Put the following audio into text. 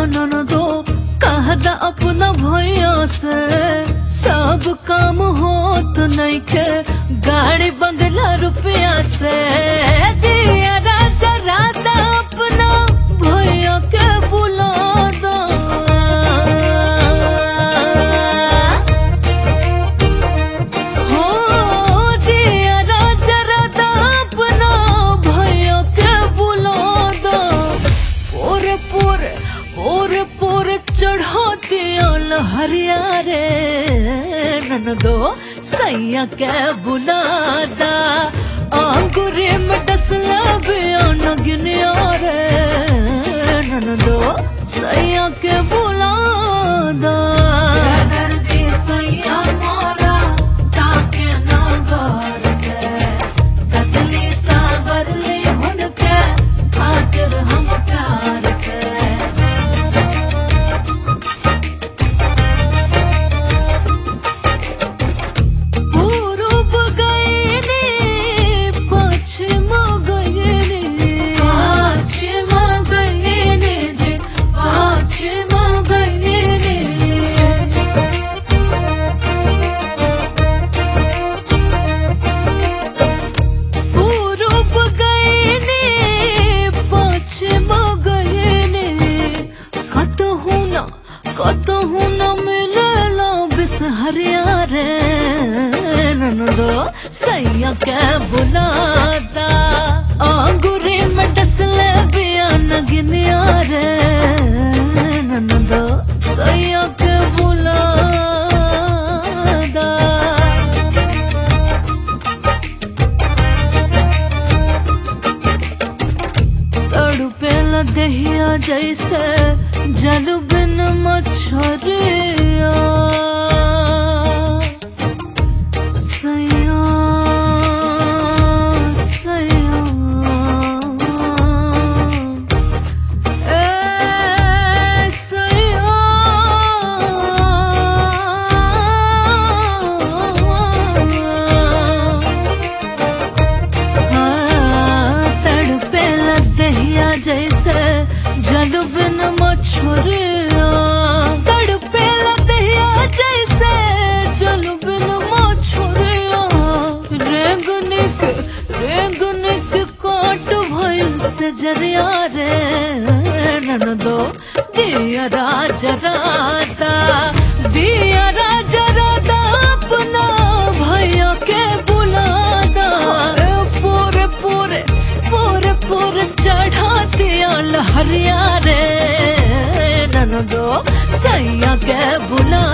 ननदो कहदा अपना भैया से सब काम होत नइखे गाड़ी बंगला रुपया से दिया राजा राधा अपना भैया के बुला दो हो दिया राजा राधा अपना भैया के बुला दो पूरे पूरे पूरे पूरे चढ़ाती हरिया रे ननदो सैया के बुलादा आंगुरे में डसला बियान गिनिया रे ननदो सैया के बुलादा दर्दी सैया मोरा ताके नगर से सजली सावरली हुनके खातिर हम प्यार से पूरब गईनी पश्चिम गईनी पाछिम गईनी जी पाछिम गईनी पूरब गईनी पश्चिम गईनी कतहु न कतहु न मिलला बिसहरिया रे ननदो सैया के बुलाता आंगुरी में डसले बियान गिनिया रे ननदो सैया के बुलाता तड़पेला दहिया जैसे जल बिन मछरिया सैया सैया ए सैया तड़पे दहिया जैसे जल बिन मछुरिया तड़पे दहिया जैसे जल बिन मछुरिया रेंगनिक रेंगनिक काट भइल से जरिया रे ननदो दिया राजा राता दिया राजा राता अपना भैया के बुलादा पूरे पूरे पूरे पूरे चढ़ाती हरिया रे ननदो सैया के बुला